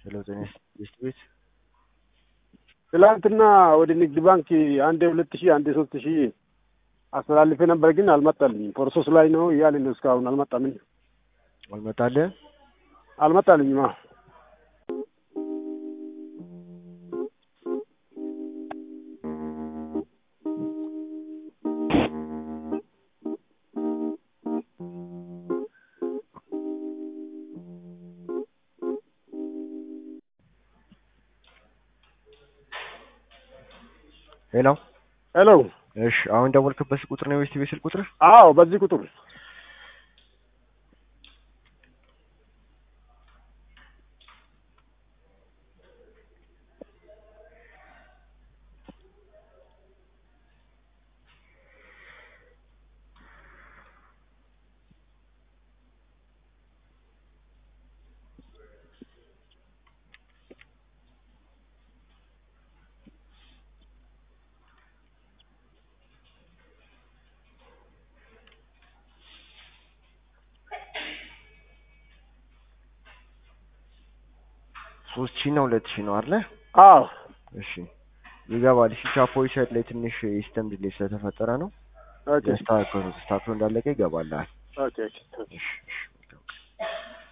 ሄሎ ጤና ይስጥ ቤት ትላንትና ወደ ንግድ ባንክ አንዴ ሁለት ሺህ አንዴ ሶስት ሺህ አስተላልፌ ነበር፣ ግን አልመጣልኝም። ፕሮሰስ ላይ ነው እያለ ነው እስካሁን አልመጣልኝ አልመጣልህ አልመጣልኝም። አዎ ሄሎ ሄሎ። እሺ አሁን ደወልክበት ቁጥር ነው የቤት ስልክ ቁጥር? አዎ በዚህ ቁጥር ሶስት ሺህ እና ሁለት ሺህ ነው አይደለ? አዎ እሺ ይገባል። እሺ ቻፖይ ሳይድ ላይ ትንሽ የሲስተም ዲሌይ ስለተፈጠረ ነው። ኦኬ ተስተካክሎ ተስተካክሎ እንዳለቀ ይገባልሃል። ኦኬ ኦኬ እሺ እሺ